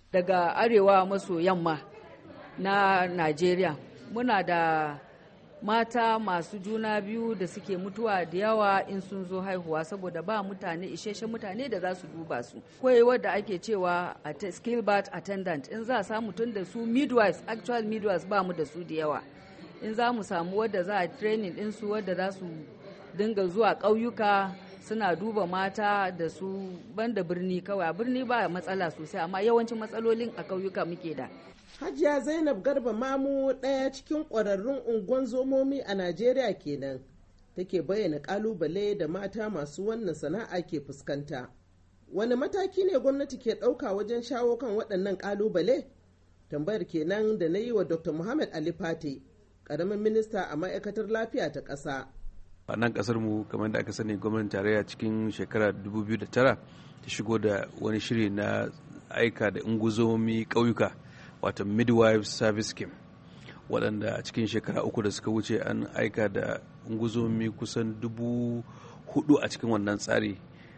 daga arewa maso yamma na Najeriya. Muna da mata masu juna biyu da suke mutuwa da yawa in sun zo haihuwa saboda ba mutane isheshen mutane da za su duba su koyewar da ake cewa a skill birth attendant in za a samu tun da su midwives actual midwives ba mu da su da yawa in za mu samu wadda za a training din su wadda za su dinga zuwa ƙauyuka suna duba mata da su banda birni kawai a birni ba matsala sosai amma yawancin matsalolin a ƙauyuka muke da Hajiya Zainab Garba Mamu ɗaya cikin ƙwararrun unguwan zomomi a Najeriya kenan take bayyana ƙalubale da mata masu wannan sana'a ke fuskanta. Wani mataki ne gwamnati ke ɗauka wajen shawo kan waɗannan ƙalubale? Tambayar kenan da na yi wa Dr. Muhammad Ali Fate, ƙaramin minista a ma'aikatar lafiya ta ƙasa. a nan kasar mu kamar da aka sani gwamnatin tarayya cikin shekara 2009 ta shigo da wani shiri na aika da unguzomi ƙauyuka wato midwife service scheme waɗanda a cikin shekara uku da suka wuce an aika da unguzomi kusan dubu hudu a cikin wannan tsari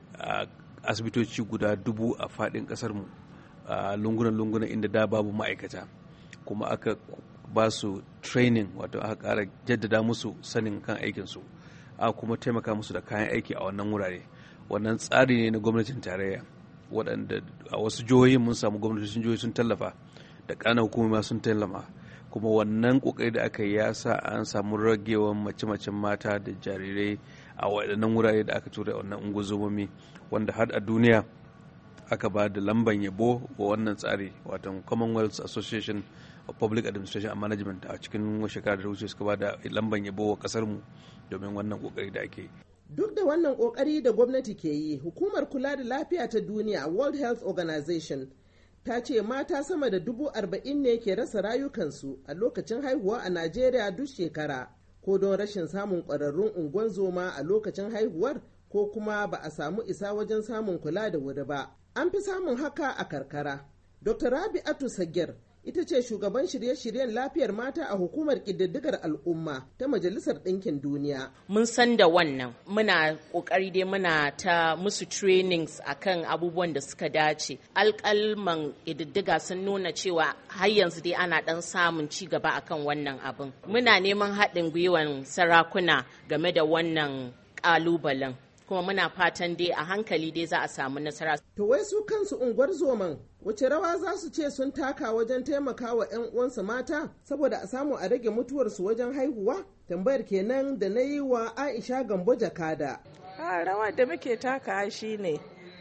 a asibitoci guda dubu a faɗin ƙasar mu a lungunan-lungunan inda da babu ma'aikata kuma aka ba su training wato aka ƙara jaddada musu sanin kan aikinsu a kuma taimaka musu da kayan aiki a wannan wurare wannan tsari ne na gwamnatin tarayya waɗanda a wasu jihohin mun samu gwamnatocin jihohi sun tallafa da ƙananan hukumomi sun tallafa kuma wannan ƙoƙari da aka yi ya sa an samu ragewan mace-macen mata da jarirai a waɗannan wurare da aka tura wannan ungozomomi wanda har a duniya aka ba da lamban yabo wa wannan tsari wato commonwealth association of public administration and management a cikin shekarar da wuce suka ba da lamban yabo wa kasar mu domin wannan kokari da ake duk da wannan kokari da gwamnati ke yi hukumar kula da lafiya ta duniya world health organization ta ce mata sama da dubu arba'in ne ke rasa rayukansu a lokacin haihuwa a najeriya duk shekara ko don rashin samun ƙwararrun unguwan zoma a lokacin haihuwar ko kuma ba a samu isa wajen samun kula da wuri ba an fi samun haka a karkara dr rabi'atu sagir ita ce shugaban shirye-shiryen lafiyar mata a hukumar ƙididdigar al'umma ta majalisar ɗinkin duniya. Mun san da wannan muna ƙoƙari dai muna ta musu trainings akan abubuwan da suka dace. Alƙalman ƙididdiga sun nuna cewa har yanzu dai ana ɗan samun ci gaba akan wannan abin. Muna neman haɗin gwiwan sarakuna game da wannan ƙalubalen. kuma muna fatan dai a hankali dai za a samu nasara. To wai su kansu unguwar zoman wace rawa za su ce sun taka wajen taimaka wa 'yan uwansu mata saboda a samu a rage mutuwarsu wajen haihuwa? Tambayar kenan da na yi wa Aisha Gambo Jakada. A rawa da muke taka shi ne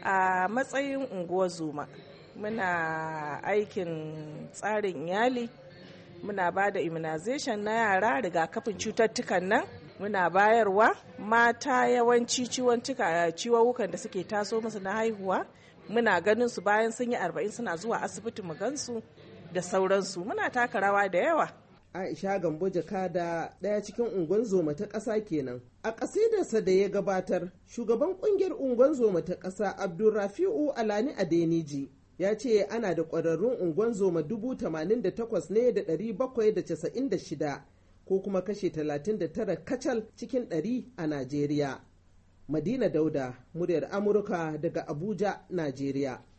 a matsayin unguwar zoma. Muna aikin tsarin iyali, muna ba da immunization na yara rigakafin cututtukan nan. muna bayarwa mata yawanci ciwon da suke taso musu na haihuwa muna ganin su bayan sun yi arba'in suna zuwa asibiti mu gansu da sauransu muna taka rawa da yawa aisha gambo jakada ɗaya cikin unguwan zoma ta ƙasa kenan a ƙasidarsa da ya gabatar shugaban ƙungiyar unguwan zoma ta ƙasa abdulrafi'u alani adeniji ya ce ana da ƙwararrun unguwan zoma dubu tamanin da takwas ne da ɗari bakwai da casa'in da shida ko kuma kashe 39 kacal cikin 100 a Najeriya. Madina Dauda, muryar Amurka daga Abuja, Najeriya.